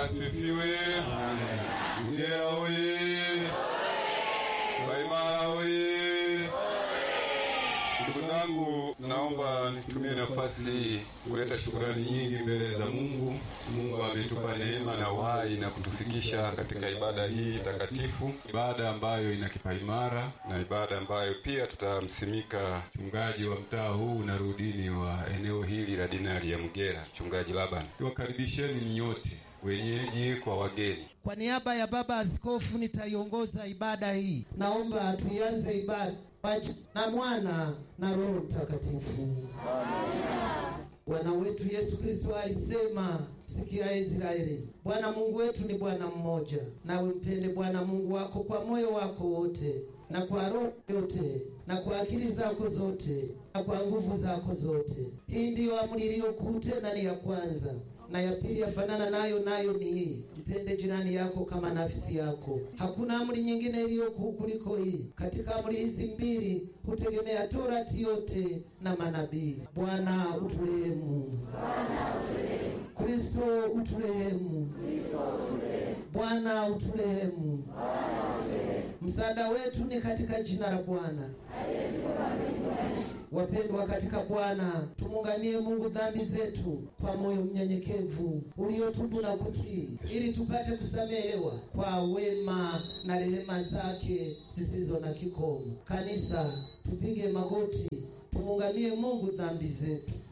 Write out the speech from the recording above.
asifiwe. Mgera oye! Waimara oye! Ndugu zangu, naomba nitumie nafasi hii kuleta shukurani nyingi mbele za Mungu. Mungu ametupa neema na uhai na kutufikisha katika ibada hii takatifu, ibada ambayo ina kipaimara na ibada ambayo pia tutamsimika mchungaji wa mtaa huu na rudini wa eneo hili la dinari ya Mgera, mchungaji Laban. Niwakaribisheni nyote wenyeji kwa wageni. Kwa niaba ya baba askofu nitaiongoza ibada hii. Naomba tuianze ibada kwa jina na mwana na Roho Mtakatifu. Bwana wetu Yesu Kristo alisema, sikia Israeli, Bwana Mungu wetu ni Bwana mmoja, nawe mpende Bwana Mungu wako kwa moyo wako wote na kwa roho yote na kwa akili zako zote na kwa nguvu zako zote. Hii ndiyo amri iliyokuu tena ni ya kwanza na ya pili yafanana nayo, nayo ni hii, mpende jirani yako kama nafsi yako. Hakuna amri nyingine iliyokuu kuliko hii. Katika amri hizi mbili hutegemea torati yote na manabii. Bwana uturehemu. Kristo uturehemu. Bwana uturehemu. Msaada wetu ni katika jina la Bwana. Wapendwa katika Bwana, tumungamie Mungu dhambi zetu kwa moyo mnyenyekevu uliotubu na kutii, ili tupate kusamehewa kwa wema na rehema zake zisizo na kikomo. Kanisa, tupige magoti, tumungamie Mungu dhambi zetu.